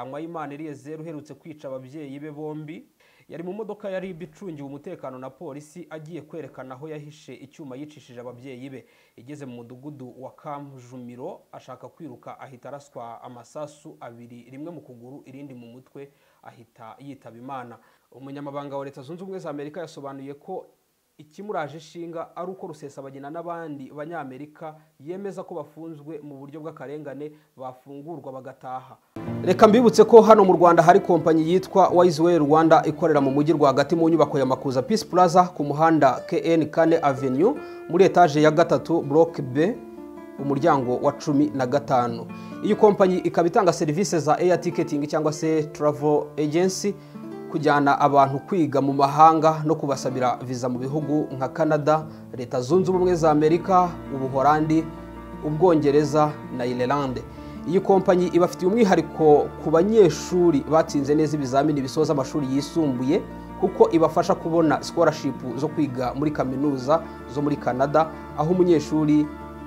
Nzanywa iriye zeru uherutse kwica ababyeyi be bombi yari mu modoka ya RIB icungiwe umutekano na polisi agiye kwerekana aho yahishe icyuma yicishije ababyeyi be igeze mu mudugudu wa Kamjumiro ashaka kwiruka ahita araswa amasasu abiri rimwe mu kuguru irindi mu mutwe ahita yitaba imana umunyamabanga wa leta zunze ubumwe za amerika yasobanuye ko ikimuraje ishinga ari uko rusesabagina n'abandi banyamerika yemeza ko bafunzwe mu buryo bw'akarengane bafungurwa bagataha reka mbibutse ko hano mu rwanda hari kompanyi yitwa wayiziweyi rwanda ikorera mu mujyi rwagati mu nyubako ya makuza pisi puraza ku muhanda kn kane avenue muri etaje ya gatatu buroke be umuryango wa cumi na gatanu iyi kompanyi ikaba itanga serivisi za eya tiketingi cyangwa se turavo ejensi kujyana abantu kwiga mu mahanga no kubasabira viza mu bihugu nka canada leta zunze ubumwe za amerika ubuhorandi ubwongereza na irelande iyi kompanyi ibafitiye umwihariko ku banyeshuri batsinze neza ibizamini bisoza amashuri yisumbuye kuko ibafasha kubona sikorashipu zo kwiga muri kaminuza zo muri canada aho umunyeshuri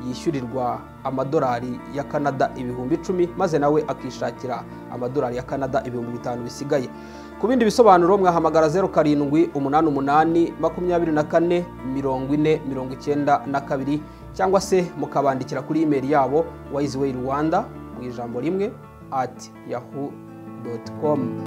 yishyurirwa amadolari ya canada ibihumbi icumi maze nawe akishakira amadolari ya canada ibihumbi bitanu bisigaye ku bindi bisobanuro mwahamagara zeru karindwi umunani umunani makumyabiri na kane mirongo ine mirongo icyenda na kabiri cyangwa se mukabandikira kuri imeri yabo wayiziweyi rwanda mu ijambo rimwe ati yahu doti komu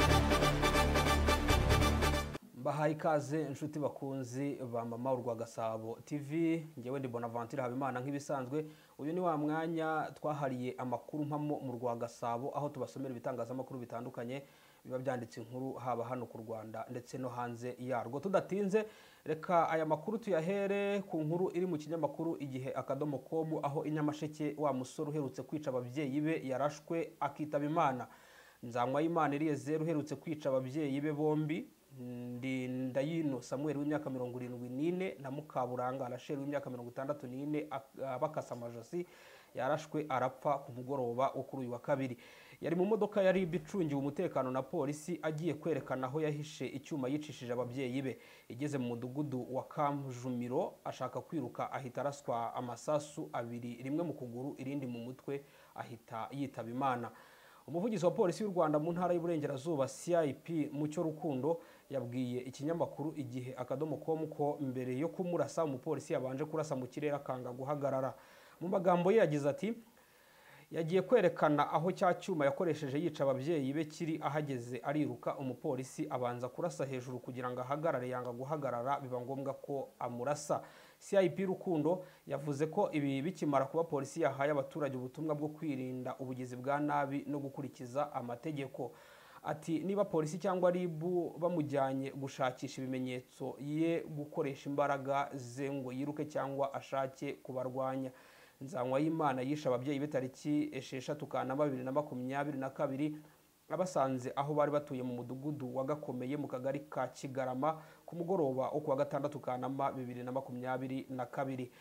mbahaye ikaze inshuti bakunzi ba mama urwa gasabo tv ngewe ndi bonavantire habimana nk'ibisanzwe uyu ni wa mwanya twahariye amakuru mpamo mu rwa gasabo aho tubasomera ibitangazamakuru bitandukanye biba byanditse inkuru haba hano ku rwanda ndetse no hanze yarwo tudatinze reka aya makuru tuyahere ku nkuru iri mu kinyamakuru igihe akadomo komu aho inyamasheke wa musore uherutse kwica ababyeyi be yarashwe akitaba imana nzanywa iriye zeru uherutse kwica ababyeyi be bombi ndayino samuel w'imyaka mirongo irindwi n'ine na mukaburanga arasheri w'imyaka mirongo itandatu n'ine bakasa amajosi yarashwe arapfa ku mugoroba wo kuri uyu wa kabiri yari mu modoka ya rib icungiwe umutekano na polisi agiye kwerekana aho yahishe icyuma yicishije ababyeyi be igeze mu mudugudu wa kamjumiro ashaka kwiruka ahita araswa amasasu abiri rimwe mu kuguru irindi mu mutwe ahita yitaba imana umuvugizi wa polisi y'u rwanda mu ntara y'uburengerazuba cip mucyo rukundo yabwiye ikinyamakuru igihe akadomo komu ko mbere yo kumurasa umupolisi yabanje kurasa mu kirere akanga guhagarara mu magambo ye yagize ati yagiye kwerekana aho cya cyuma yakoresheje yica ababyeyi be kiri ahageze ariruka umupolisi abanza kurasa hejuru kugira ngo ahagarare yanga guhagarara biba ngombwa ko amurasa cip rukundo yavuze ko ibi bikimara kuba polisi yahaye abaturage ubutumwa bwo kwirinda ubugizi bwa nabi no gukurikiza amategeko ati niba polisi cyangwa ribu bamujyanye gushakisha ibimenyetso ye gukoresha imbaraga ze ngo yiruke cyangwa ashake kubarwanya nzanywa y'imana yishe ababyeyi be tariki esheshatu kanama bibiri na makumyabiri na kabiri abasanze aho bari batuye mu mudugudu wagakomeye mu kagari ka kigarama ku mugoroba wo kuwa gatandatu kanama bibiri na makumyabiri na kabiri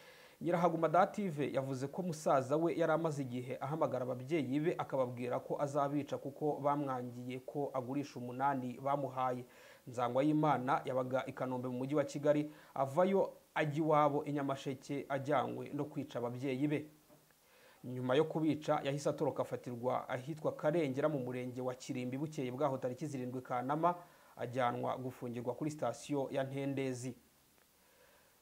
nyirahaguma dative yavuze ko musaza we yari amaze igihe ahamagara ababyeyi be akababwira ko azabica kuko bamwangiye ko agurisha umunani bamuhaye nzangwa y'imana yabaga i kanombe mu mujyi wa kigali avayo ajya iwabo inyamasheke ajyanywe no kwica ababyeyi be nyuma yo kubica yahise atoroka afatirwa ahitwa karengera mu murenge wa kirimbi bukeye bwaho tariki zirindwi kanama ajyanwa gufungirwa kuri sitasiyo ya ntendezi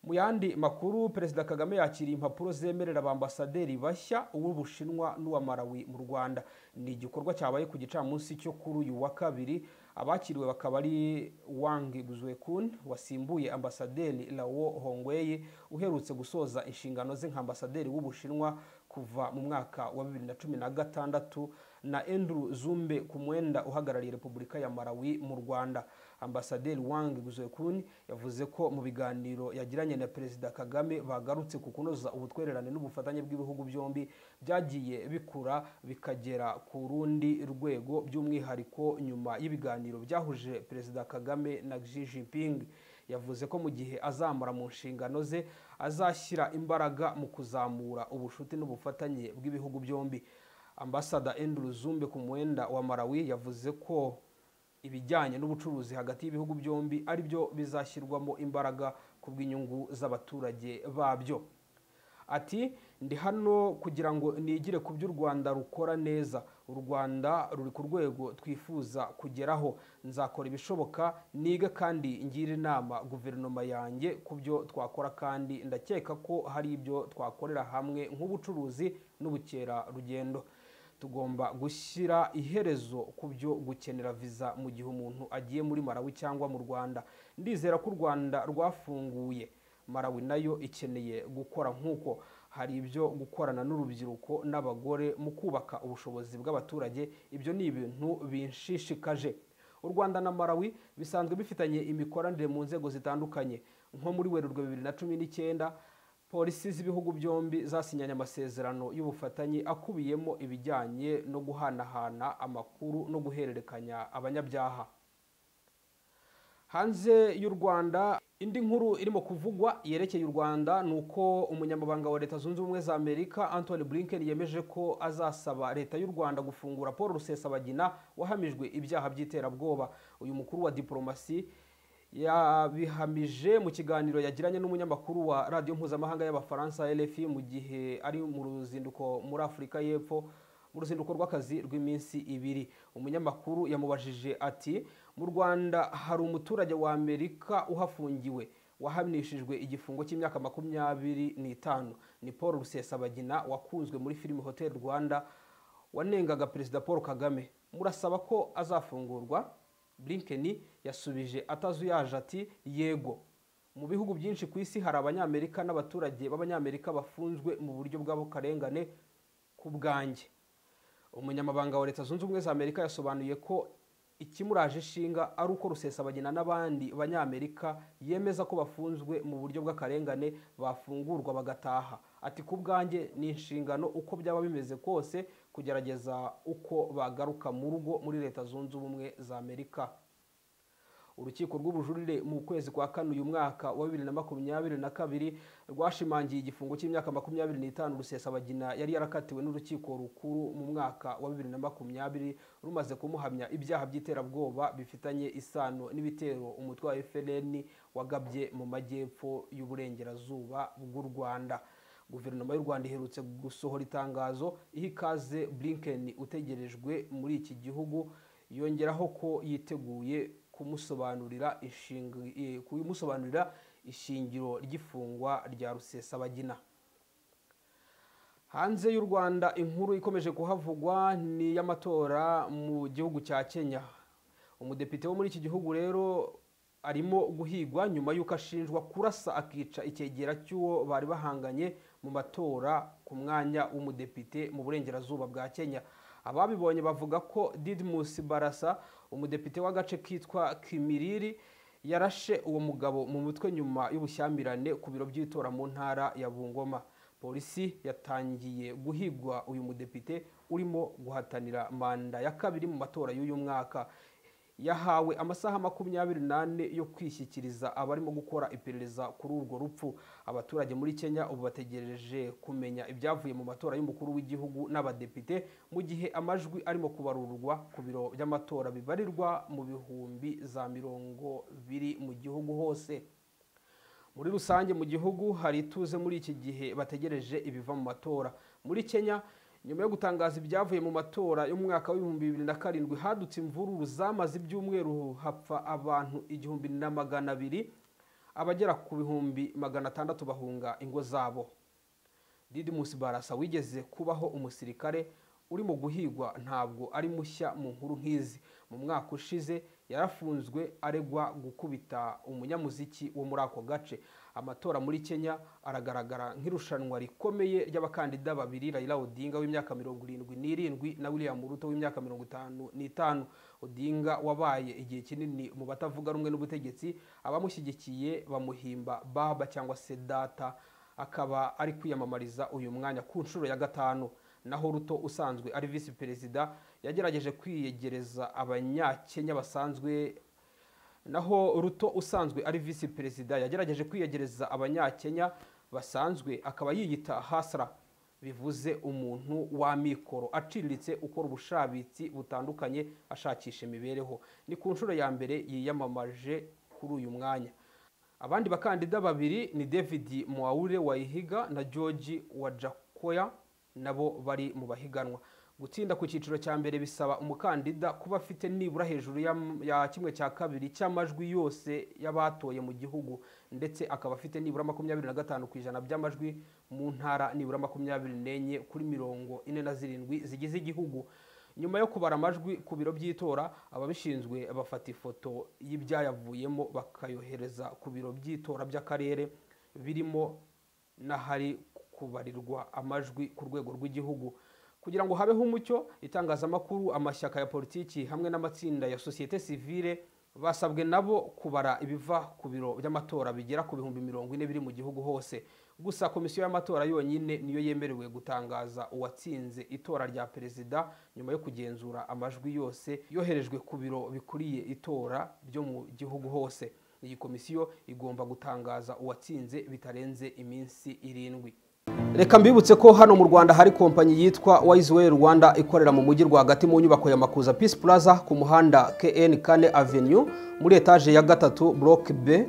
mu yandi makuru perezida kagame yakiriye impapuro zemerera abambasaderi bashya uw'ubushinwa n'uwa marawi mu rwanda ni igikorwa cyabaye ku gicamunsi cyo kuri uyu wa kabiri abakiriwe bakaba ari wang guzwekun wasimbuye ambasaderi lawo hongweye uherutse gusoza inshingano ze nka ambasaderi w'ubushinwa kuva mu mwaka wa bibiri na cumi na gatandatu na Andrew Zumbe ku mwenda uhagarariye Repubulika ya Malawi mu Rwanda Ambasaderi Wang Guzekun yavuze ko mu biganiro yagiranye na Perezida Kagame bagarutse ku kunoza ubutwererane n'ubufatanye bw'ibihugu byombi byagiye bikura bikagera ku rundi rwego by'umwihariko nyuma y'ibiganiro byahuje Perezida Kagame na Xi Jinping yavuze ko mu gihe azamara mu nshingano ze azashyira imbaraga mu kuzamura ubushuti n'ubufatanye bw'ibihugu byombi ambasada Andrew Zumbe ku mwenda wa Malawi yavuze ko ibijyanye n'ubucuruzi hagati y'ibihugu byombi ari byo bizashyirwamo imbaraga ku bw'inyungu z'abaturage babyo ati ndi hano kugira ngo nigire ku byo u rwanda rukora neza u rwanda ruri ku rwego twifuza kugeraho nzakora ibishoboka niga kandi ngira inama guverinoma yanjye ku byo twakora kandi ndakeka ko hari ibyo twakorera hamwe nk'ubucuruzi n'ubukerarugendo tugomba gushyira iherezo ku byo gukenera viza mu gihe umuntu agiye muri marawi cyangwa mu rwanda ndizera ko u rwanda rwafunguye marawi nayo ikeneye gukora nk'uko hari ibyo gukorana n'urubyiruko n'abagore mu kubaka ubushobozi bw'abaturage ibyo ni ibintu binshishikaje u rwanda na marawi bisanzwe bifitanye imikoranire mu nzego zitandukanye nko muri werurwe bibiri na cumi n'icyenda polisi z'ibihugu byombi zasinyanye amasezerano y'ubufatanye akubiyemo ibijyanye no guhanahana amakuru no guhererekanya abanyabyaha hanze y'u rwanda indi nkuru irimo kuvugwa yerekeye u rwanda ni uko umunyamabanga wa leta zunze ubumwe za amerika anthony blinken yemeje ko azasaba leta y'u rwanda gufungura paul rusesabagina wahamijwe ibyaha by'iterabwoba uyu mukuru wa diporomasi yabihamije mu kiganiro yagiranye n'umunyamakuru wa radiyo mpuzamahanga y'abafaransa rfi mu gihe ari mu ruzinduko muri afurika y'epfo mu ruzinduko rw'akazi rw'iminsi ibiri umunyamakuru yamubajije ati mu rwanda hari umuturage wa amerika uhafungiwe wahanishijwe igifungo cy'imyaka makumyabiri n'itanu ni paul rusesabagina wakunzwe muri filime hotel rwanda wanengaga perezida paul kagame murasaba ko azafungurwa Blinken yasubije atazuyaje ati yego mu bihugu byinshi ku isi hari abanyamerika n'abaturage b'abanyamerika bafunzwe mu buryo bw'abakarengane ku bwanjye umunyamabanga wa leta zunze ubumwe za amerika yasobanuye ko ikimuraje ishinga ari uko rusesabagina n'abandi banyamerika yemeza ko bafunzwe mu buryo bw'akarengane bafungurwa bagataha ati ku bwanjye ni inshingano uko byaba bimeze kose kugerageza uko bagaruka mu rugo muri leta zunze ubumwe za amerika urukiko rw'ubujurire mu kwezi kwa kane uyu mwaka wa bibiri na makumyabiri na kabiri rwashimangiye igifungo cy'imyaka makumyabiri n'itanu rusesabagina yari yarakatiwe n'urukiko rukuru mu mwaka wa bibiri na makumyabiri rumaze kumuhamya ibyaha by'iterabwoba bifitanye isano n'ibitero umutwe wa FLN wagabye mu majyepfo y'uburengerazuba bw'u rwanda guverinoma y'u rwanda iherutse gusohora itangazo iha ikaze blinken utegerejwe muri iki gihugu yongeraho ko yiteguye kumusobanurira kumusobanurira ishingiro ry'ifungwa rya rusesabagina hanze y'u rwanda inkuru ikomeje kuhavugwa ni iy'amatora mu gihugu cya kenya umudepite wo muri iki gihugu rero arimo guhigwa nyuma y'uko ashinjwa kurasa akica icyegera cy'uwo bari bahanganye mu matora ku mwanya w'umudepite mu burengerazuba bwa kenya ababibonye bavuga ko Didmus barasa umudepite w'agace kitwa kimiriri yarashe uwo mugabo mu mutwe nyuma y'ubushyamirane ku biro by'itora mu ntara ya bungoma polisi yatangiye guhigwa uyu mudepite urimo guhatanira manda ya kabiri mu matora y'uyu mwaka yahawe amasaha makumyabiri n'ane yo kwishyikiriza abarimo gukora iperereza kuri urwo rupfu abaturage muri kenya ubu bategereje kumenya ibyavuye mu matora y'umukuru w'igihugu n'abadepite mu gihe amajwi arimo kubarurwa ku biro by'amatora bibarirwa mu bihumbi za mirongo biri mu gihugu hose muri rusange mu gihugu hari ituze muri iki gihe bategereje ibiva mu matora muri kenya nyuma yo gutangaza ibyavuye mu matora yo mu mwaka w'ibihumbi bibiri na karindwi hadutse imvururu zamaze ibyumweru hapfa abantu igihumbi na magana abiri abagera ku bihumbi magana atandatu bahunga ingo zabo didimusi barasa wigeze kubaho umusirikare urimo guhigwa ntabwo ari mushya mu nkuru nk'izi mu mwaka ushize yarafunzwe aregwa gukubita umunyamuziki wo muri ako gace amatora muri kenya aragaragara nk'irushanwa rikomeye ry'abakandida babiri Raila Odinga w'imyaka mirongo irindwi n'irindwi na William Ruto w'imyaka mirongo itanu n'itanu Odinga wabaye igihe kinini mu batavuga rumwe n'ubutegetsi abamushyigikiye bamuhimba baba cyangwa se data akaba ari kwiyamamariza uyu mwanya ku nshuro ya gatanu naho ruto usanzwe ari visi perezida yagerageje kwiyegereza abanyakenya basanzwe naho ruto usanzwe ari visi perezida yagerageje kwiyegereza abanyakenya basanzwe akaba yiyita hasara bivuze umuntu wa mikoro aciriritse ukora ubushabitsi butandukanye ashakisha imibereho ni ku nshuro ya mbere yiyamamaje kuri uyu mwanya abandi bakandida babiri ni david muwaure wayihiga na george wajakoya nabo bari mu bahiganwa gutsinda ku cyiciro cya mbere bisaba umukandida kuba afite nibura hejuru ya- ya kimwe cya kabiri cy'amajwi yose y'abatoye mu gihugu ndetse akaba afite nibura makumyabiri na gatanu ku ijana by'amajwi mu ntara nibura makumyabiri n'enye kuri mirongo ine na zirindwi zigize igihugu nyuma yo kubara amajwi ku biro by'itora ababishinzwe bafata ifoto y'ibyayavuyemo bakayohereza ku biro by'itora by'akarere birimo n'ahari kubarirwa amajwi ku rwego rw'igihugu kugira ngo habeho umucyo itangazamakuru amashyaka ya politiki hamwe n'amatsinda ya sosiyete sivile basabwe nabo kubara ibiva ku biro by'amatora bigera ku bihumbi mirongo ine biri mu gihugu hose gusa komisiyo y'amatora yonyine niyo yemerewe gutangaza uwatsinze itora rya perezida nyuma yo kugenzura amajwi yose yoherejwe ku biro bikuriye itora byo mu gihugu hose iyi komisiyo igomba gutangaza uwatsinze bitarenze iminsi irindwi reka mbibutse ko hano mu rwanda hari kompanyi yitwa wayiziweyi rwanda ikorera mu mujyi rwagati mu nyubako ya makuza peace plaza ku muhanda kn kane avenue muri etaje ya gatatu block b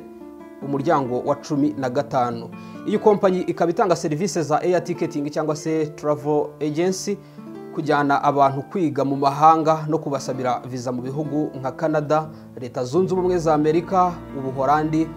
umuryango wa cumi na gatanu iyi kompanyi ikaba itanga serivisi za air ticketing cyangwa se travel agency kujyana abantu kwiga mu mahanga no kubasabira viza mu bihugu nka canada leta zunze ubumwe za amerika ubuhorandi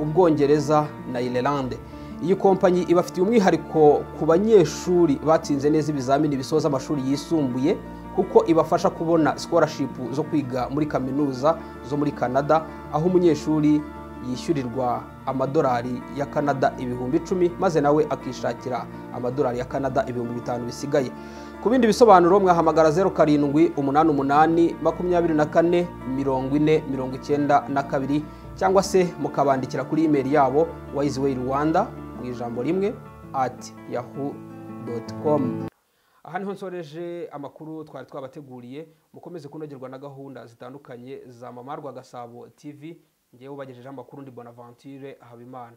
ubwongereza na irelande iyi kompanyi ibafitiye umwihariko ku banyeshuri batsinze neza ibizamini bisoza amashuri yisumbuye kuko ibafasha kubona scholarship zo kwiga muri kaminuza zo muri canada aho umunyeshuri yishyurirwa amadolari ya canada ibihumbi icumi maze nawe akishakira amadolari ya canada ibihumbi bitanu bisigaye ku bindi bisobanuro mwahamagara zeru karindwi umunani umunani makumyabiri na kane mirongo ine mirongo icyenda na kabiri cyangwa se mukabandikira kuri imeri yabo wayiziweyi rwanda mu ijambo rimwe ati yahu doti komu aha niho nsoreje amakuru twari twabateguriye mukomeze kunogerwa na gahunda zitandukanye za mamarwa gasabo tv ngewe ubagejejeho amakuru ndi bonaventure habimana